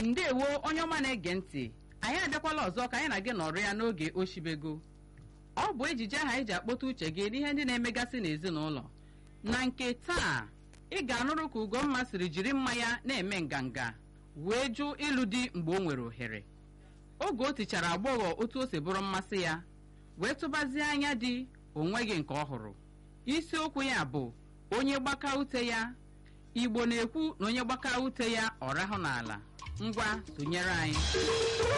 ndewo onye ọma na-ege ntị anyị abịakwala ọzọ ka anyị na gị nọrọ ya n'oge oshibego ọ bụ ejije aha eji akpọta uche gị n'ihe ndị na-emegasị n'ezinụlọ na nke taa ị ga-anụrụ ka ugomma siri jiri mmanya na-eme nganga wee jụ ịlụ di mgbe o nwere ohere oge o tichara agbọghọ otu o si bụrụ mmasị ya wee tụbazie anya di onweghị nke ọ hụrụ isiokwu ya bụ onye gbaka ute ya igbo na-ekwu na onye gbaka ute ya ọ rahụ n'ala ngwa sonyere anyị